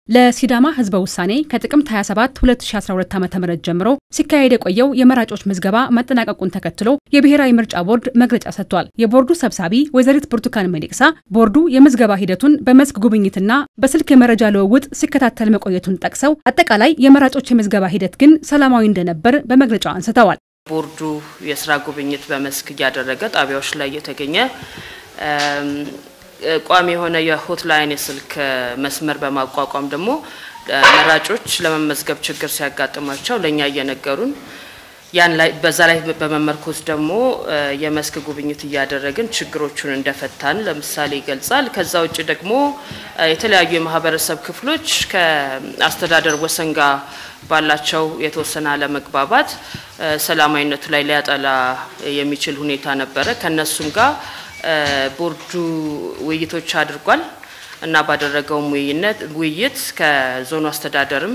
ለሲዳማ ህዝበ ውሳኔ ከጥቅምት 27 2012 ዓ ም ጀምሮ ሲካሄድ የቆየው የመራጮች ምዝገባ መጠናቀቁን ተከትሎ የብሔራዊ ምርጫ ቦርድ መግለጫ ሰጥቷል። የቦርዱ ሰብሳቢ ወይዘሪት ብርቱካን ሚደቅሳ ቦርዱ የምዝገባ ሂደቱን በመስክ ጉብኝትና በስልክ የመረጃ ልውውጥ ሲከታተል መቆየቱን ጠቅሰው አጠቃላይ የመራጮች የምዝገባ ሂደት ግን ሰላማዊ እንደነበር በመግለጫው አንስተዋል። ቦርዱ የስራ ጉብኝት በመስክ እያደረገ ጣቢያዎች ላይ እየተገኘ ቋሚ የሆነ የሆትላይን የስልክ መስመር በማቋቋም ደግሞ መራጮች ለመመዝገብ ችግር ሲያጋጥማቸው ለእኛ እየነገሩን ያን ላይ በዛ ላይ በመመርኮዝ ደግሞ የመስክ ጉብኝት እያደረግን ችግሮቹን እንደፈታን ለምሳሌ ይገልጻል። ከዛ ውጭ ደግሞ የተለያዩ የማህበረሰብ ክፍሎች ከአስተዳደር ወሰን ጋር ባላቸው የተወሰነ አለመግባባት ሰላማዊነቱ ላይ ሊያጠላ የሚችል ሁኔታ ነበረ። ከነሱም ጋር ቦርዱ ውይይቶች አድርጓል እና ባደረገውም ውይይት ከዞኑ አስተዳደርም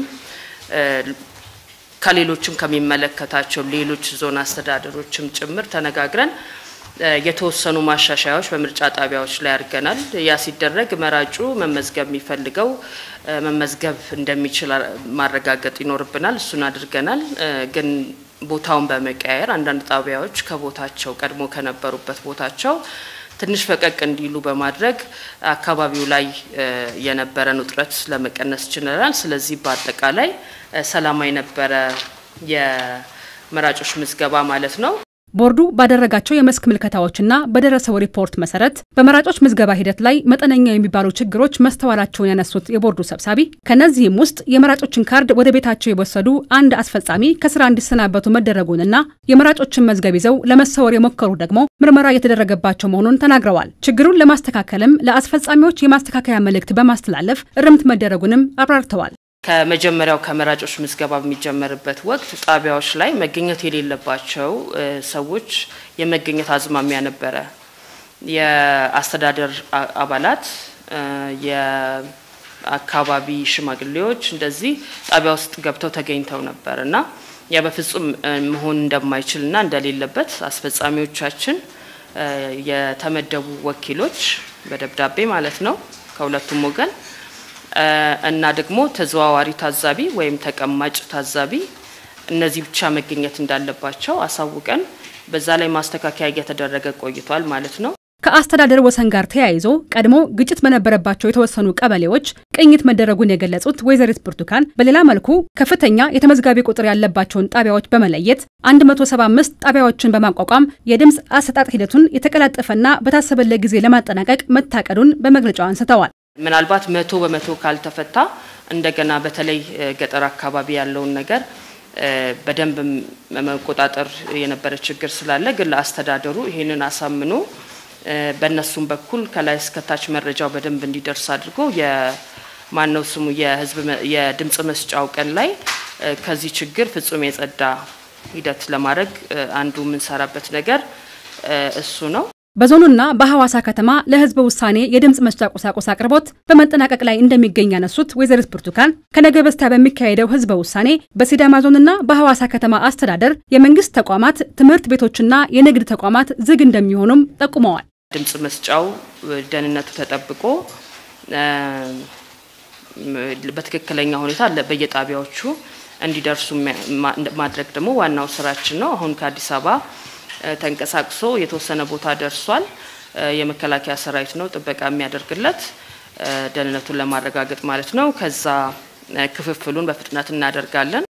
ከሌሎችም ከሚመለከታቸው ሌሎች ዞን አስተዳደሮችም ጭምር ተነጋግረን የተወሰኑ ማሻሻያዎች በምርጫ ጣቢያዎች ላይ አድርገናል። ያ ሲደረግ መራጩ መመዝገብ የሚፈልገው መመዝገብ እንደሚችል ማረጋገጥ ይኖርብናል። እሱን አድርገናል። ግን ቦታውን በመቀያየር አንዳንድ ጣቢያዎች ከቦታቸው ቀድሞ ከነበሩበት ቦታቸው ትንሽ ፈቀቅ እንዲሉ በማድረግ አካባቢው ላይ የነበረን ውጥረት ለመቀነስ ችለናል። ስለዚህ በአጠቃላይ ሰላማዊ ነበረ የመራጮች ምዝገባ ማለት ነው። ቦርዱ ባደረጋቸው የመስክ ምልከታዎችና በደረሰው ሪፖርት መሰረት በመራጮች ምዝገባ ሂደት ላይ መጠነኛ የሚባሉ ችግሮች መስተዋላቸውን ያነሱት የቦርዱ ሰብሳቢ ከእነዚህም ውስጥ የመራጮችን ካርድ ወደ ቤታቸው የወሰዱ አንድ አስፈጻሚ ከስራ እንዲሰናበቱ መደረጉንና የመራጮችን መዝገብ ይዘው ለመሰወር የሞከሩ ደግሞ ምርመራ እየተደረገባቸው መሆኑን ተናግረዋል። ችግሩን ለማስተካከልም ለአስፈጻሚዎች የማስተካከያ መልእክት በማስተላለፍ እርምት መደረጉንም አብራርተዋል። ከመጀመሪያው ከመራጮች ምዝገባ በሚጀመርበት ወቅት ጣቢያዎች ላይ መገኘት የሌለባቸው ሰዎች የመገኘት አዝማሚያ ነበረ። የአስተዳደር አባላት፣ የአካባቢ ሽማግሌዎች እንደዚህ ጣቢያ ውስጥ ገብተው ተገኝተው ነበር እና ያ በፍጹም መሆን እንደማይችልና እንደሌለበት አስፈጻሚዎቻችን የተመደቡ ወኪሎች በደብዳቤ ማለት ነው ከሁለቱም ወገን እና ደግሞ ተዘዋዋሪ ታዛቢ ወይም ተቀማጭ ታዛቢ እነዚህ ብቻ መገኘት እንዳለባቸው አሳውቀን በዛ ላይ ማስተካከያ እየተደረገ ቆይቷል ማለት ነው። ከአስተዳደር ወሰን ጋር ተያይዞ ቀድሞ ግጭት በነበረባቸው የተወሰኑ ቀበሌዎች ቅኝት መደረጉን የገለጹት ወይዘሪት ብርቱካን በሌላ መልኩ ከፍተኛ የተመዝጋቢ ቁጥር ያለባቸውን ጣቢያዎች በመለየት 175 ጣቢያዎችን በማቋቋም የድምፅ አሰጣጥ ሂደቱን የተቀላጠፈና በታሰበለት ጊዜ ለማጠናቀቅ መታቀዱን በመግለጫው አንስተዋል። ምናልባት መቶ በመቶ ካልተፈታ እንደገና በተለይ ገጠር አካባቢ ያለውን ነገር በደንብ መቆጣጠር የነበረ ችግር ስላለ ግን ለአስተዳደሩ ይህንን አሳምኖ በእነሱም በኩል ከላይ እስከታች መረጃው በደንብ እንዲደርስ አድርጎ የማነው ስሙ የህዝብ የድምፅ መስጫው ቀን ላይ ከዚህ ችግር ፍጹም የጸዳ ሂደት ለማድረግ አንዱ የምንሰራበት ነገር እሱ ነው። በዞኑና በሐዋሳ ከተማ ለህዝበ ውሳኔ የድምፅ መስጫ ቁሳቁስ አቅርቦት በመጠናቀቅ ላይ እንደሚገኝ ያነሱት ወይዘሪት ብርቱካን ከነገ በስቲያ በሚካሄደው ህዝበ ውሳኔ በሲዳማ ዞንና በሐዋሳ ከተማ አስተዳደር የመንግስት ተቋማት፣ ትምህርት ቤቶችና የንግድ ተቋማት ዝግ እንደሚሆኑም ጠቁመዋል። ድምፅ መስጫው ደህንነቱ ተጠብቆ በትክክለኛ ሁኔታ በየጣቢያዎቹ እንዲደርሱ ማድረግ ደግሞ ዋናው ስራችን ነው። አሁን ከአዲስ አበባ ተንቀሳቅሶ የተወሰነ ቦታ ደርሷል። የመከላከያ ሰራዊት ነው ጥበቃ የሚያደርግለት ደህንነቱን ለማረጋገጥ ማለት ነው። ከዛ ክፍፍሉን በፍጥነት እናደርጋለን።